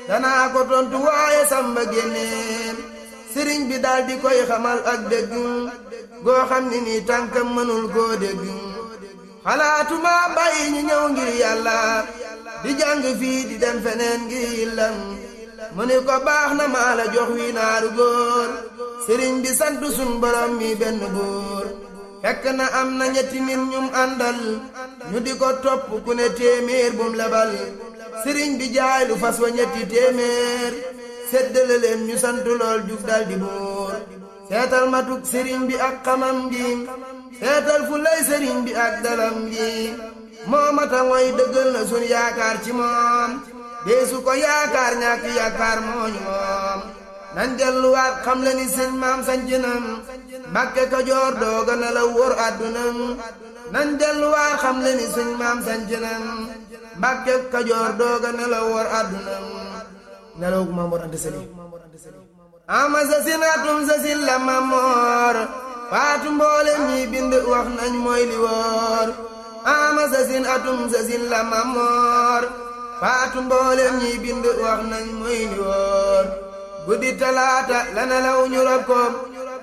danaa ko tontu waaye samba génneen sëriñ bi daal di koy xamal ak dégg goo xam ni nii tànkam mënul koo dégg xalaatuma bàyyi ñu ñëw ngir yàlla di jàng fii di dem feneen ngir yillam mu ni ko baax na maa la jox wi naaru góor sëriñ bi sant sun borom mi benn góor fekk na am na ñetti nit ñum àndal ñu di ko topp ku ne téeméer bum lebal sëriñ bi jaay lu fas wa ñetti téeméer séddale leen ñu sant lool jug dal di buur seetal matuk sëriñ bi ak xamam gi seetal fu lay sëriñ bi ak dalam gi moo mata ngoy dëggal na sun yaakaar ci moom deesu ko yaakaar ñàkk yaakaar mooñu moom nan delluwaat xam le ni sëñ maam sancinam mbàkke kajoor dooga na la wóor àddunam nan delluwaat xam le ni sëñ maam sancinam mbàkke kajoor dooga na la wóor àddunam nelaw gu Maam Mor Anta Sali ama sa sin atum sa sin la mamoor faatu mboolem ñi bind wax nañ mooy li wóor ama sa sin atum sa sin la mamoor faatu mboolem ñi bind wax nañ mooy li wóor guddi talaata la nelaw ñu rob ko